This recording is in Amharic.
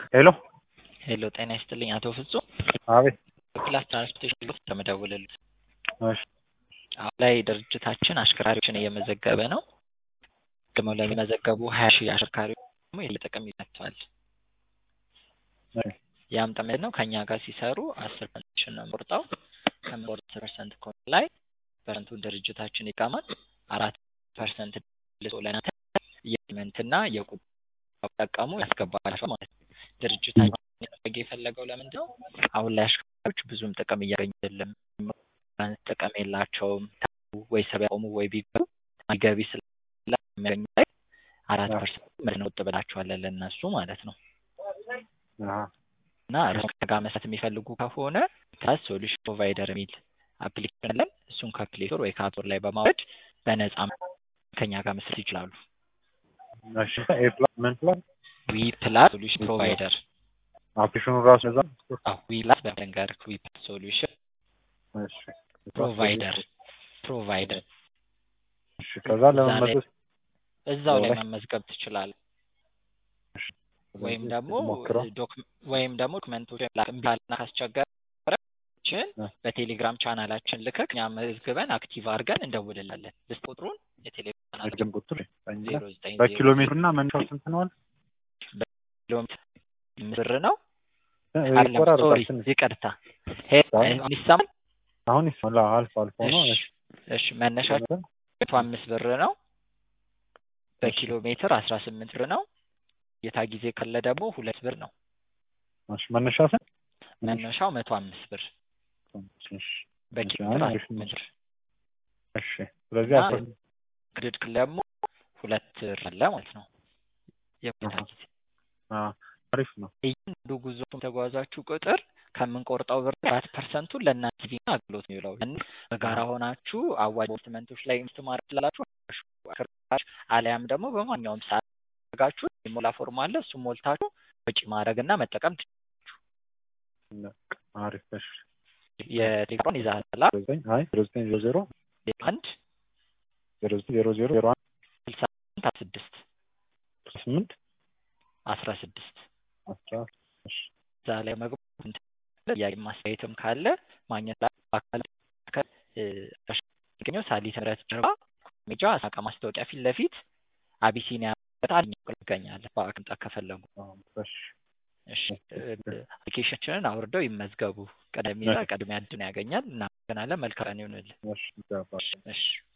ሄሎ ሄሎ ጤና ይስጥልኝ አቶ ፍጹም አቤት በፕላስ ትራንስፖርቴሽን ቦርድ ተመደውልልኝ እሺ አሁን ላይ ድርጅታችን አሽከርካሪዎችን እየመዘገበ ነው ደግሞ ለሚመዘገቡ ሀያ ሺህ አሽከርካሪዎች ደግሞ የጥቅም ይሰጥተዋል ያም ምንድን ነው ከእኛ ጋር ሲሰሩ አስር ፐርሰንት ነው የምቆርጠው ከሚቆርጥ ፐርሰንት ኮን ላይ ፐርሰንቱን ድርጅታችን ይቀማል አራት ፐርሰንት ልሶ ለናንተ የመንትና የቁጠባ ጠቀሙ ያስገባላቸው ማለት ነው ድርጅታችን ያደረገ የፈለገው ለምንድን ነው አሁን ላይ አሽከርካሪዎች ብዙም ጥቅም እያገኙ አይደለም ጥቅም የላቸውም ወይ ሰብ ያቆሙ ወይ ቢገቡ ገቢ ስለሚያገኙ ላይ አራት ፐርሰንት ምንድን ነው ብላቸዋለን ለእነሱ ማለት ነው እና እርስዎ ጋር መስራት የሚፈልጉ ከሆነ ታስ ሶሉሽን ፕሮቫይደር የሚል አፕሊኬሽን አለን እሱን ከፕሌይ ስቶር ወይ ከአፕ ስቶር ላይ በማውረድ በነጻ ከኛ ጋር መስራት ይችላሉ እሺ ኤ ፕላስ ምን ፕላስ ዊ ፕላስ ሶሉሽን ፕሮቫይደር አፕሊኬሽኑ ራሱ ነዛ አዎ ዊ ፕላስ በመንገር ዊ ፕላስ ሶሉሽን እሺ ፕሮቫይደር ፕሮቫይደር እሺ ከዛ ለመመለስ እዛው ላይ ላይ መመዝገብ ትችላለህ ወይም ደግሞ ሞክረው ዶክ- ወይም ደግሞ ዶክመንቶች ላክምባልና ካስቸገረችን እ። በቴሌግራም ቻናላችን ልከክ እኛ መዝግበን አክቲቭ አድርገን እንደውልላለን ልስጥ ቁጥሩን የቴሌግራም ቻናል ረጅም ቁጥር ዜሮ ዘጠኝ በኪሎ ሜትር እና መነሻው ስንት ነው አለ? ኪሎ ሜትር ብር ነው እ፣ አይደለም ሶሪ ይቆራረጣል ትንሽ። ይቅርታ ሄ- አይ። አሁን ይሰማል አሁን ይስማል አልፎ አልፎ ነው እሺ እሺ መነሻቸው መቶ አምስት ብር ነው በኪሎ ሜትር አስራ ስምንት ብር ነው የታ ጊዜ ካለ ደግሞ ሁለት ብር ነው እሺ መነሻ ስንት መነሻው መቶ አምስት ብር እሺ በኪሎ እሺ፣ ሜትር አሁን አስራ አሪፍ ነው። ስምንት ብር እሺ ስለዚህ እና አስራ ክሬዲት ካርድ ደግሞ ሁለት ብር አለ ማለት ነው የቦታ አሃ። ጊዜ አ፣ አሪፍ ነው እያንዳንዱ ጉዞ ተጓዛችሁ ቁጥር ከምንቆርጠው ብር አራት ፐርሰንቱን ለእናንተ ጊዜ አገልግሎት ነው ይውላል። ያን በጋራ ሆናችሁ አዋጅ ኢንቨስትመንቶች ላይ ኢንቨስት ማድረግ ትችላላችሁ። አሽከርካሪዎች አሊያም ደግሞ በማንኛውም ሰዓት አድርጋችሁ የሞላ ፎርም አለ እሱም ሞልታችሁ ወጪ ማድረግ እና መጠቀም በቃ አሪፍ እሺ የቴሌፎን ይዛላ ዜሮ ዘጠኝ አይ ዜሮ ዘጠኝ ዜሮ ዜሮ አንድ ዜሮ ዘጠኝ ዜሮ ዜሮ ዜሮ አንድ ስልሳ ስምንት አስራ ስድስት ስምንት አስራ ስድስት አስራ እሺ እዛ ላይ መግባት ጥያቄ ማስተያየትም ካለ ማግኘት ላይ በአካል ገኘው ሳሊት ምህረት ጀርባ ሜጃ አሳቃ ማስታወቂያ ፊት ለፊት አቢሲኒያ በጣም ይገኛል። በአቅምጣ ከፈለጉ አዎ፣ እሺ እሺ አፕሊኬሽናችንን አውርደው ይመዝገቡ። ቀደም ይላል ቀድሚያ እድል ያገኛል። እናመሰግናለን። መልካም ቀን ይሁንልህ። እሺ ይገባል። እሺ